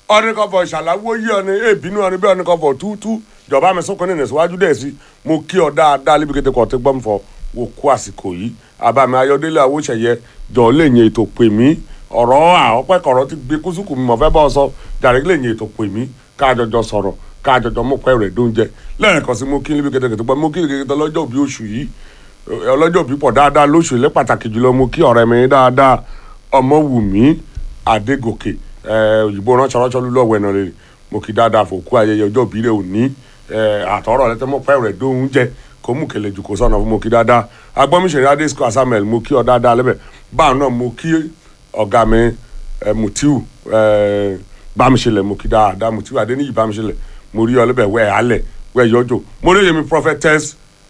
ọ̀nìkọ̀fọ̀ ìṣàláwó yí ọ̀nì èbínú ọ̀nì bí ọ̀nìkọ̀fọ̀ túútú jọba mi sọ́kàn nínú ìsíwájú dẹ̀ sí mo kí ọ dáadáa lébi kété kọ́ ti gbọ́n fọ wò kú àsìkò yìí àbámi ayọ̀délé àwòṣẹ̀yẹ jọ lè yẹn ètò pè mí ọ̀rọ̀ àọ́pẹ́ kọ̀rọ̀ ti gbé kúsùkù mi mọ̀ fẹ́ bá ọ sọ jàre lè yẹn ètò pè mí káàjọjọ sọ̀rọ̀ káàjọjọ mú pẹ́ rẹ̀ dóúnjẹ lẹ́ẹ̀kan sí mo kí lébi kété kété gbọ́n mo kí kété lọ́jọ́ òbí oṣù yìí ọlọ́jọ́ òbí pọ̀ dáadáa lóṣù ilé pàtàkì jùlọ mo kí ọ̀rẹ́ mi dáadáa ọmọwùmí adégòkè òyìnbó ránṣọ ránṣọ lulú ọ̀wẹ́ náà lè mo kí dáadáa fòkú ayẹyẹ ọjọ́ òbí rẹ̀ òní àtọ̀rọ̀ rẹ̀ tẹ́ mọ́ pẹ́ rẹ̀ dóúnjẹ kó mú kẹlẹ̀ jù kó sọ̀nà fún mo kí dáadáa agbọ́mísẹ̀rẹ̀ adésìkò asamuel mo kí ọ dáadáa lẹ́bẹ̀ báwọn náà mo kí ọ̀gá mi mutiu bámiṣẹlẹ̀ mo kí dáadáa mutiu adéníyì bámiṣẹlẹ̀ mo rí ọ lẹ́bẹ̀ wẹ̀ alẹ̀ wẹ̀ yọjọ mo rí yẹmi prophetess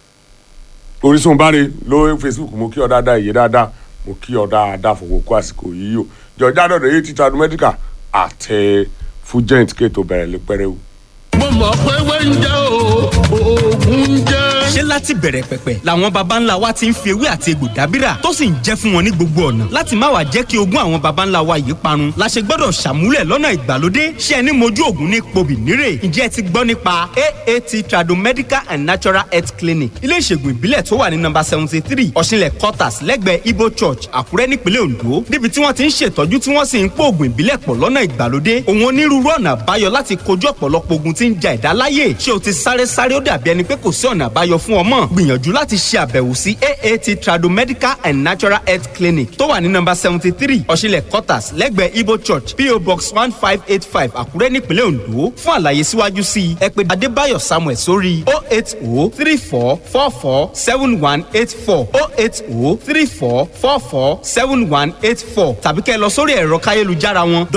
orísun báre lórí facebook mo kí ọ dáadáa ìyè dáadáa mo kí ọ dáadáa fòwò kó àsìkò yìí o jọjá dọ̀dọ̀ yìí títà medical àtẹ fújẹ́ǹtì kéètò bẹ̀rẹ̀ lè pẹ́rẹ́ o. mo mọ̀ pé wẹ́ńjẹ́ o oògùn jẹ́. ṣé láti bẹ̀rẹ̀ pẹ̀pẹ̀ làwọn baba ńlá wa ti ń fi ewé àti egbò dábìrà tó sì ń jẹ́ fún wọn ní gbogbo ọ̀nà láti má wàá jẹ́ kí ogún àwọn baba ńlá wa yìí parun la ṣe gbọ́dọ̀ ṣàmúlẹ̀ lọ́nà ìgbàlódé ṣé ẹni mojú ògùn ní pobì nírè ǹjẹ́ ẹ ti gbọ́ nípa aat tradomedical and natural health clinic ilé ìṣègùn ìbílẹ̀ tó wà ní nọ́mbà seventy three ọ̀ṣinlẹ̀ quarters lẹ́gbẹ̀ẹ́ ibo church àkúrẹ́ nípínlẹ̀ ondo níbi tí wọ́n ti ń ṣètọ́jú tí wọ́n sì ń pò ògùn ìbílẹ̀ pọ̀ lọ́nà ìgbàlódé òun onírúurú ọ̀nà àbáyọ láti kojú ọ̀pọ̀lọpọ̀ ogun tí ń ja ẹ̀dá láyè ṣé o ti sáré sáré ó dàbí ẹni pé kò sí ọ̀nà àbáyọ fún ọmọ gbìyànjú láti ṣe àbẹ̀wò sí aat tradomedical and natural health clinic tó wà ní nọ́mbà seventy three ọ̀ṣinlẹ̀ quarters lẹ́gbẹ̀ẹ́ ibo church po box one five eight five àkúrẹ́ nípínlẹ̀ ondo fún àlàyé síwájú sí i ẹ pè adébáyọ̀ samuel sórí o eight o three four four four seven one eight four o eight o three four four four seven one eight four tàbí kẹ́ ẹ lọ sórí ẹ̀rọ káyélujára wọn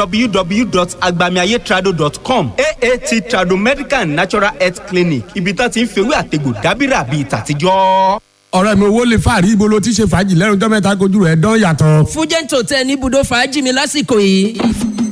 www.agbamiayetrado.com aat tradomedical and natural health clinic ibi tá ti ń fewé àtegbò dábìrà bíi tàtijọ́ ọ̀rẹ́ mi owó lè fàárí ibo ló ti ṣe fàájì lẹ́nu ọjọ́ mẹ́ta kojú rẹ̀ dán yàtọ̀. fújẹ́ǹtò tẹ ní ibùdó fàájì mi lásìkò yìí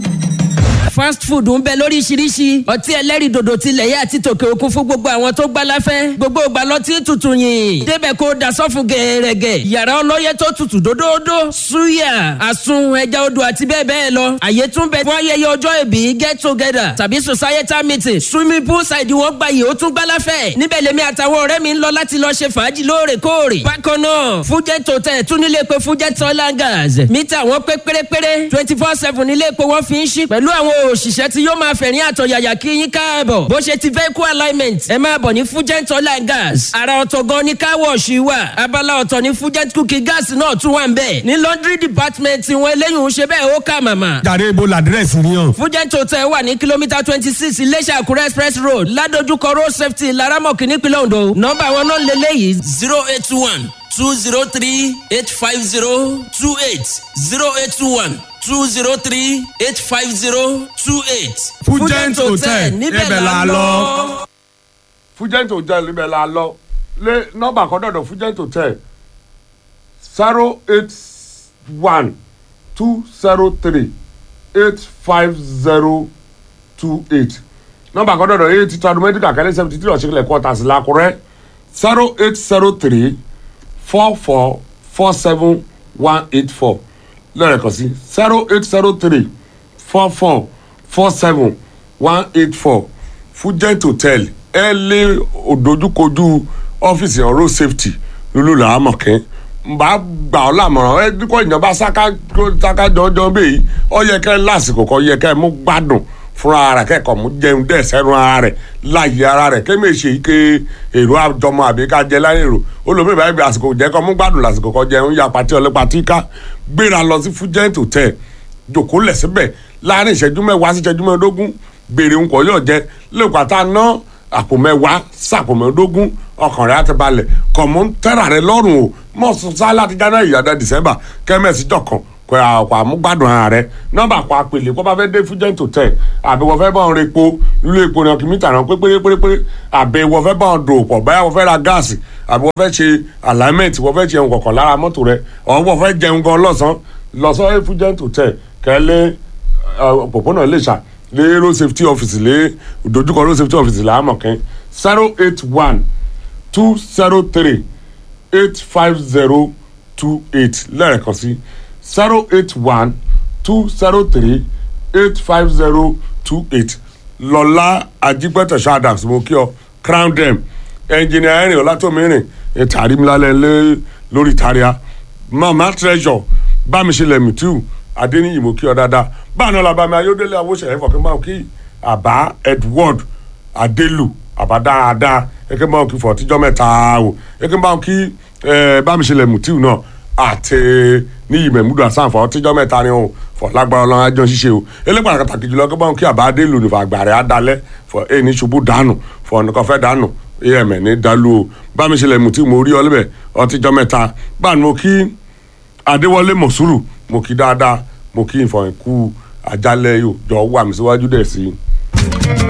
fast food ń bẹ lóríṣiríṣi ọtí ẹlẹ́rìí dòdò tilẹ̀ yẹ àti tòkè òkun fún gbogbo àwọn tó gbá láfẹ́ gbogbo ìgbà lọtí tutù yìn débẹ̀ kó da sọ́fun gẹ̀ẹ́rẹ́gẹ̀ yàrá ọlọ́yẹ tó tutù dódódó suya àsun ẹja odò àti bẹ́ẹ̀ bẹ́ẹ̀ lọ àyè tún bẹ fún ayẹyẹ ọjọ́ ìbí get together tàbí societal meeting swimming pool side wọn gba yìí ó tún gbá láfẹ́ níbẹ̀ lèmi àtàwọn ọ̀rẹ́ mi ń lọ láti lọ ṣe fàájì lóòrèkóòrè bákan náà fújẹ́ tòtẹ́ tún nílé pé fújẹ́ tọ́lá gas mítà wọn pé pérépéré twenty four seven nílé pé wọ́n fi ń ṣí pẹ̀lú àwọn òṣìṣẹ́ tí yóò máa fẹ̀rín àtọ̀yàyà kí yín káàbọ̀ bó ṣe ti vehicle alignment ẹ máa bọ̀ ní fugent oil and gas ara ọ̀tọ̀ gan ni car wash wà abala ọ̀tọ̀ ní fugent cooking gas náà tún wà ń bẹ̀ ní laundry department wọn eléyìí ń ṣe bẹ́ẹ̀ ó kà màmá. jàre ibo làdírẹ́sì ni yàn. fugent hotel wà ní kìlómítà twenty six iléṣà àkúrẹ́ express road ládojúkọ road safety laramọ̀kì nípínlẹ̀ ondo nọ́mbà wọn náà lélẹ́yìí zero eight one two zero three eight five zero two eight zero eight one two zero three eight five zero two eight. fújẹ́ǹt hotel níbẹ̀ la lọ. fújẹ́ǹt hotel níbẹ̀ la lọ lé nọ́mbà kan dọ̀dọ̀ fújẹ́ǹt hotel zero eight one two zero three eight five zero two eight nọ́mbà kan dọ̀dọ̀ eight titun medical kẹ́lẹ́ seventy three ọ̀ṣẹ́kẹ́lẹ̀ quarters làkúrẹ́ zero eight zero three four four four seven one eight four lẹ́ẹ̀kan sí zero eight zero three four four four seven one eight four fújẹ́ǹt hotel ẹ lé òdojúkojú ọ́fíìsì ọ̀rọ̀ safety lulu làámọ̀kẹ́ bá gbà ọ́ làmọ̀ràn ẹ dípò ìjọba sáká jọjọ bẹ́ẹ̀ ọ yẹ kẹ́ lásìkò kan yẹ kẹ́ mú gbádùn fúnra rẹ̀ kẹ́kọ̀ọ́ mú jẹun dẹ̀ sẹ́nu ara rẹ̀ láyé ara rẹ̀ kémi ṣe ike èrò àjọmọ àbí ká jẹ láyé èrò olómi ìbáyé bí àsìkò jẹ́ kọ́ mú gbádùn lásìkò kan jẹun ya pàtí ọlẹ́pàá tí ká gbéra lọ sí fújẹ́ǹt hotel jòkó lẹ̀ síbẹ̀ láàrin ìṣẹ́jú mẹ́wàá sí ìṣẹ́jú mẹ́ẹ̀ẹ́dógún gbèrè ńkọ yóò jẹ lẹ́kọ̀ọ́ tá a ná àpò mẹ́wàá sàpò mẹ́ẹ̀ẹ́dógún ọkàn rẹ̀ á ti balẹ̀ kọ̀mọ́ ń tẹ́ra rẹ̀ lọ́rùn o mọ̀ sá láti january ìyàdá december kẹ́mẹ́sì jọ̀kan kò àkọ́ àmúgbádùn ara rẹ̀ nọ́mbà kọ́ àpèlè kó bá fẹ́ dé fújẹ́ǹt hotel àbí wọ́n fẹ́ bá wọn repo ilé epo ní ọkìmítà náà pépérépéré àbí wọ́n fẹ́ bá wọn dò pọ̀ báyà wọ́n fẹ́ ra gáàsì àbí wọ́n fẹ́ ṣe alignment wọ́n fẹ́ ṣe ohun kọ̀ọ̀kan lára mọ́tò rẹ̀ ọ̀ wọ́n fẹ́ jẹun gan lọ́sàn lọ́sàn fújẹ́ǹt hotel kẹ́lẹ́ òpópónà Iléṣà lé road safety office lé dojúkọ road safety office làámọ̀kẹ́ zero eight one two zero three eight five zero two eight lẹ́ẹ̀kan sí zero eight one two zero three eight five zero two eight lọ́lá ajípẹ́tẹ̀ shadams mo kí ọ crown dem ẹnjìnìà ẹ̀rìn ọ̀làtọ̀mìrìn ìtàrí mi lálẹ́ lé lórí ìtàríà mama treasure bámiṣẹlẹ̀ mìtíù adéníyì mo kí ọ dáadáa báàná làbàmì ayọ́dẹ́lẹ̀ awóṣẹ̀yẹ fọ̀kẹ́ máa kí àbá edward adélu àbá dáadáa ẹ̀kẹ́ máa kí fọ̀tíjọ́ mẹ́ta o ẹ̀kẹ́ máa kí ẹ̀ bámiṣẹlẹ̀ mìtíù náà àti níyì mẹ̀múdù àsáǹfà ọtíjọ́ mẹ́ta ni o fọ lágbára ọlọ́run ajọ́ ṣíṣe o elégbàrà pàtàkì jùlọ kí báwọn kí àbá adélu nífà àgbàrẹ̀ adalẹ̀ fọ ẹni ṣubú dànù fọ nìkan fẹ́ dànù amn ní dalu o bámiṣẹlẹ̀ mìtíù mo rí ọ lẹ́bẹ̀ ọtíjọ́ mẹ́ta báà mo kí adéwọlé mọ̀súrù mo kí dáadáa mo kí ìfọ̀yín kú àjálẹ̀ yóò jọ wà mí síwájú dẹ̀ sí i.